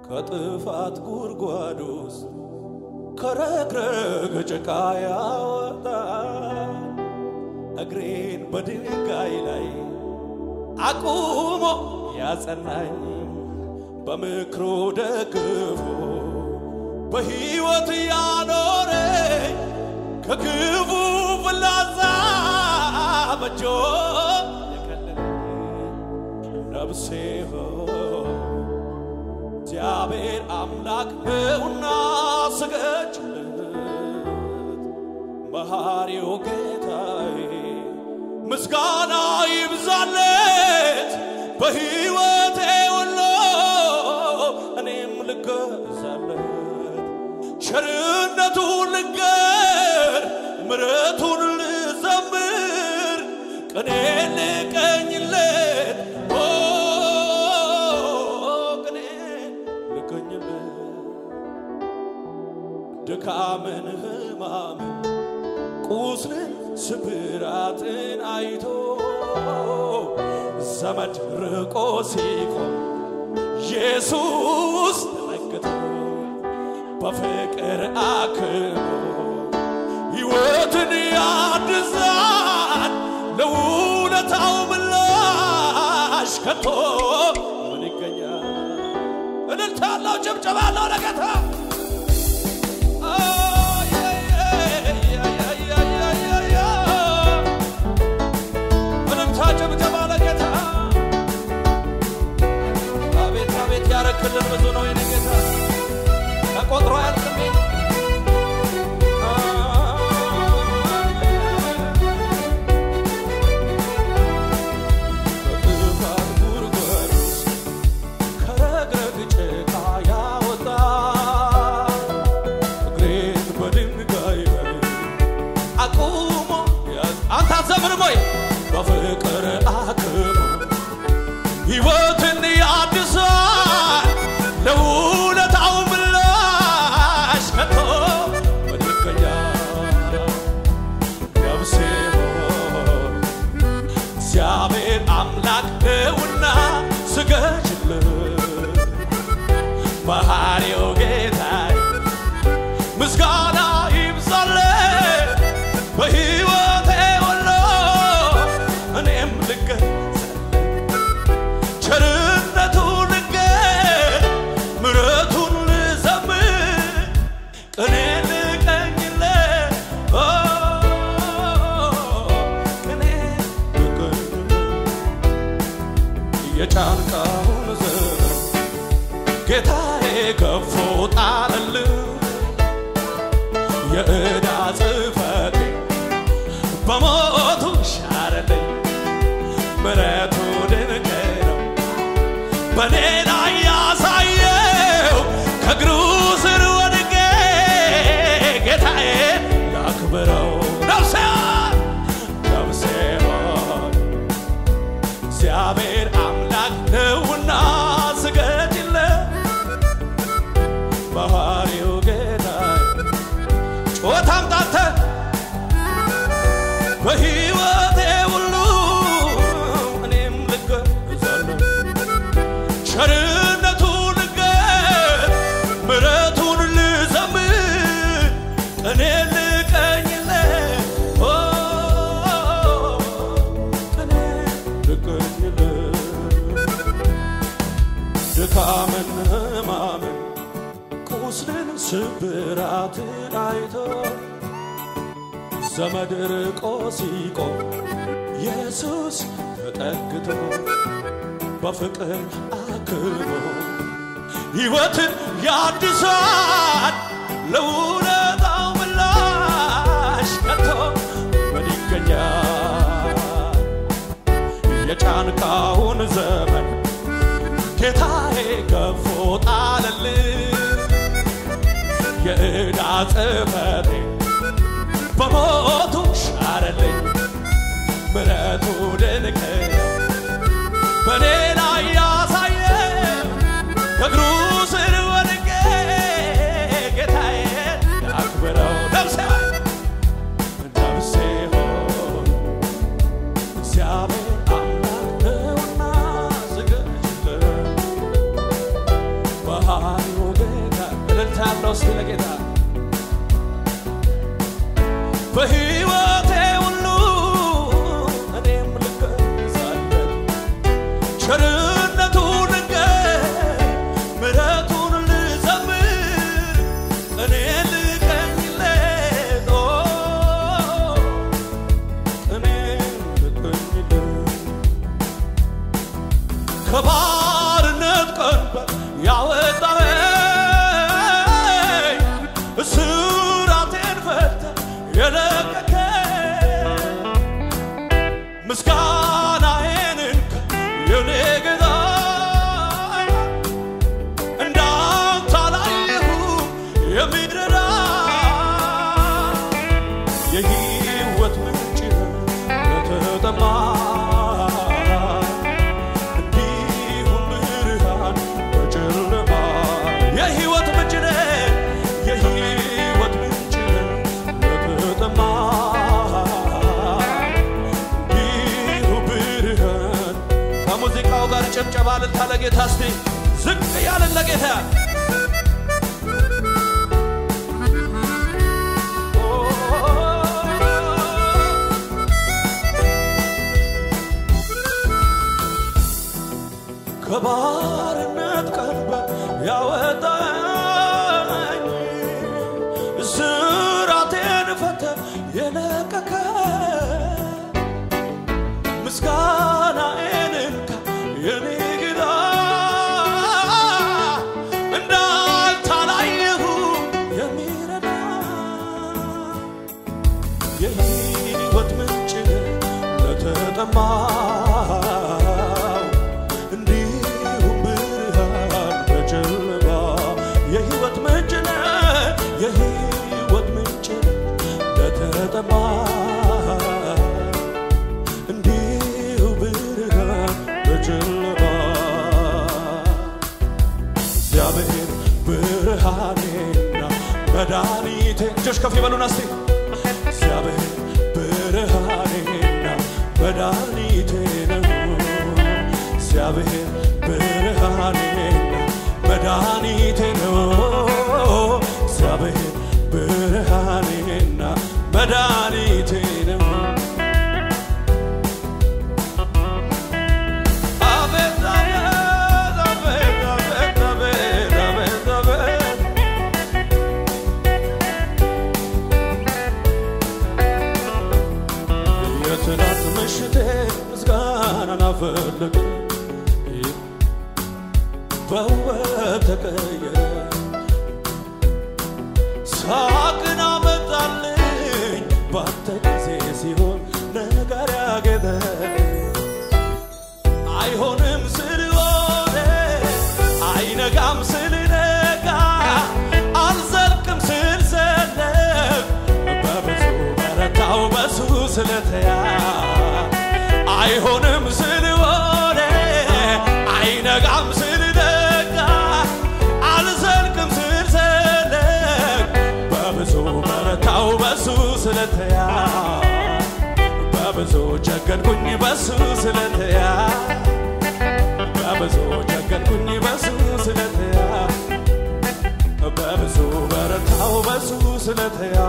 ከጥፋት ጉድጓድ ውስጥ ከረግረግ ጭቃ ያወጣ እግሬን በድንጋይ ላይ አቁሞ ያጸናኝ በምክሩ ደግፎ በሕይወት ያኖረኝ ከክፉ ፍላጻ በጆ የከለለኝ ነፍሴ ሆይ እግዚአብሔር አምላክ ነውና ስገድለት መሐሪው ጌታዬ ምስጋና ይብዛለት በሕይወቴ ሁሉ እኔም ልገዛለት ቸርነቱን ልንገር ምሕረቱን ልዘምር ቅኔ ልቀኝለት ኦ ቅኔ ልቀኝለት ድካምን ሕማምን ቁስልን ስብራትን አይቶ ዘመድ ርቆ ሲቆም ኢየሱስ ተመልክቶ በፍቅር አክሞ ሕይወትን ያድሳል ለውለታው ምላሽ ከቶ ምን ይገኛል? እልልታ ያለው ጭብጨባ ያለው ለጌታ እልልታ ጭብጨባ ለጌታ አቤት አቤት ያረክልን ብዙ ነው የኔ ጌታ ተቆጥሮ አያልቅም በጥፋት ጉድጓድ ውስጥ ከረግረግ ጭቃ ያወጣ እግሬን በድንጋይ ላይ አቁሞ ያዝ- አንተ አትዘምርም ወይ በፍቅር አክሞ ሕይወትን ያድሳል ለውለታው ምላሽ ከቶ ምን ይገኛል? ነፍሴ ሆይ እግዚአብሔር አምላክ ነውና ስገድለት መሐሪው ጌታዬ ምስጋና ይብዛለት በሕይወቴ ሁሉ እኔም ልገዛለት ቸርነቱን ልንገር ምሕረቱን ልዘምር ቅኔ ልቀኝለት ኦ፣ ቅኔ ልቀኝለት የጫንቃውን ዘመን ጌታዬ ከፎ ጣለልኝ የዕዳ ጽሕፈቴ በሞቱ ሻረልኝ ምሕረቱ ድንቅ ነው በኔ ላይ ያሳየው ከእግሩ ስር ወድቄ ጌታዬ ላክብረው ነፍሴ ነፍሴ ሆይ እግዚአብሔር አምላክ ነውና ስገድለት መሐሪው ጌታዬ ጩኸት አምጣተ በሕይወቴ ሁሉ እኔም ልገዛለሁ ቸርነቱን ልንገር ምሕረቱን ልዘምር እኔ ልቀኝለት ኦ፣ እኔ ልቀኝለት ድካምን ሕማምን ቁስልን ስብራትን አይቶ ዘመድ ርቆ ሲቆም ኢየሱስ ተጠግቶ በፍቅር አክሞ ሕይወትን ያድሳል ለውለታው ምላሽ ከቶ ምን ይገኛል? የጫንቃውን ዘመን ጌታዬ ገፎ ጣለልኝ የዕዳ ጽሕፈቴ በሞቱ ሻረልኝ ምሕረቱ ድንቅ ነው በኔ ላይ ያሳየ ከእግሩ ስር ወድቄ ጌታዬ አክብረው ነፍሴ ሆይ ነፍሴ ሆይ እግዚአብሔር አምላክ ነውና ስገድለት መሃሪው ጌታ እልልታ ያለው እስቲ ለጌታ በሕይወቴ ሁሉ እኔም ልገዛለት ቸርነቱን ልንገር ምሕረቱን ልዘምር እኔ ልቀኝለት ኦ፣ እኔ ልቀኝለት ከባርነት ቀንበር ያወጣኸኝ እስራቴን ፈተህ የለቀቀኝ ምስጋናዬን እንካ የኔ ጌታ እንዳንተ አላየሁም የሚረዳ የሕይወት ምንጭ ለተጠማ እንዲሁም ብርሃን በጨለማ የሕይወት ምንጭ ነህ የሕይወት ምንጭ ነህ ለተጠማ እንዲሁ ብርሃን ከሙዚቃው ጋር ጭብጨባ እልልታ ለጌታ እስቲ ዝቅ ያለን ለጌታ ከባርነት ቀንበር ያወጣኝ እስራቴን ፈተህ የለቀቀ ምስጋናዬን እንካ የኔ ጌታ እንዳንተ አላየሁም የሚረዳ የሕይወት ምንጭ ለተጠማው እንዲሁም ብርሃን በጨለማ የሕይወት ምንጭ ነህ የሕይወት ምንጭ ነህ ለተጠማው እንዲሁ ብርሃን በጨለማ እግዚአብሔር ብርሃኔና መድኃኒቴ እጆች ከፍ ይበሉና እስቲ እግዚአብሔር ብርሃኔና መድኃኒቴ ነው እግዚአብሔር ብርሃኔና መድኃኒቴ ነው እግዚአብሔር ብርሃኔና መድኃኒቴ ነው አቤት አቤት አቤት አቤት አቤት አቤት አቤት የትናንት ምሽቴ ምስጋናን አፈለገ በውበት ተቀየረ ሳቅን አመጣልኝ ባንተ ጊዜ ሲሆን ነገር ያጌጠ አይሆንም ስልሆነ አይነጋም ስልነጋ አልዘልቅም ስልዘለቅ በብዙ በረታው በሱ ስለተያ አይሆንም ስልሆነ አይነጋም ስልነጋ አልዘልቅም ስልዘለቅ በብዙ በረታው በሱ ስለተያ በብዙ ቸገርኩኝ በሱ ስለተያ በብዙ ቸገርኩኝ በሱ ስለተያ በብዙ በረታው በሱ ስለተያ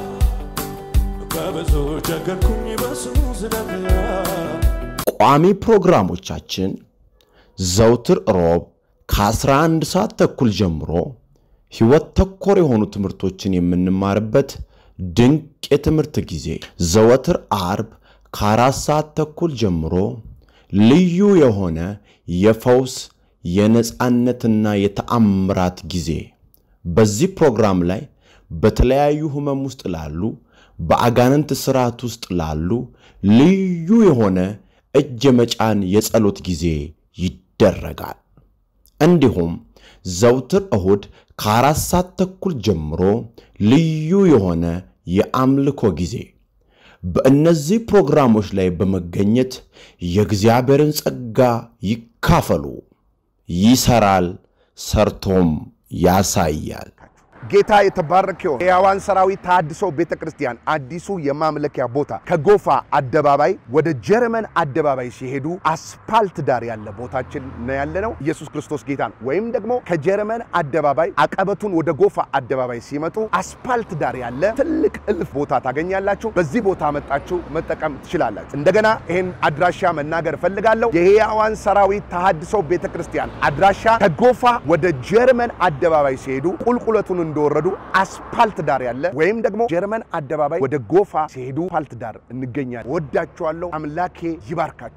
በብዙ ቸገርኩኝ በሱ ስለተያ ቋሚ ፕሮግራሞቻችን ዘውትር ሮብ ከ11 ሰዓት ተኩል ጀምሮ ሕይወት ተኮር የሆኑ ትምህርቶችን የምንማርበት ድንቅ የትምህርት ጊዜ፣ ዘወትር አርብ ከአራት ሰዓት ተኩል ጀምሮ ልዩ የሆነ የፈውስ የነፃነትና የተአምራት ጊዜ። በዚህ ፕሮግራም ላይ በተለያዩ ህመም ውስጥ ላሉ በአጋንንት ስርዓት ውስጥ ላሉ ልዩ የሆነ እጅ የመጫን የጸሎት ጊዜ ይደረጋል። እንዲሁም ዘውትር እሁድ ከአራት ሰዓት ተኩል ጀምሮ ልዩ የሆነ የአምልኮ ጊዜ። በእነዚህ ፕሮግራሞች ላይ በመገኘት የእግዚአብሔርን ጸጋ ይካፈሉ። ይሰራል፣ ሰርቶም ያሳያል። ጌታ የተባረከ ይሁን። የሕያዋን ሰራዊት ተሐድሶ ቤተ ክርስቲያን አዲሱ የማምለኪያ ቦታ ከጎፋ አደባባይ ወደ ጀርመን አደባባይ ሲሄዱ አስፓልት ዳር ያለ ቦታችን ነው ያለ ነው። ኢየሱስ ክርስቶስ ጌታ ነው። ወይም ደግሞ ከጀርመን አደባባይ አቀበቱን ወደ ጎፋ አደባባይ ሲመጡ አስፓልት ዳር ያለ ትልቅ እልፍ ቦታ ታገኛላችሁ። በዚህ ቦታ መጣችሁ መጠቀም ትችላላችሁ። እንደገና ይህን አድራሻ መናገር እፈልጋለሁ። የሕያዋን ሰራዊት ተሐድሶ ቤተ ክርስቲያን አድራሻ ከጎፋ ወደ ጀርመን አደባባይ ሲሄዱ ቁልቁለቱን እንደወረዱ አስፓልት ዳር ያለ ወይም ደግሞ ጀርመን አደባባይ ወደ ጎፋ ሲሄዱ አስፓልት ዳር እንገኛለን። ወዳችኋለሁ። አምላኬ ይባርካችሁ።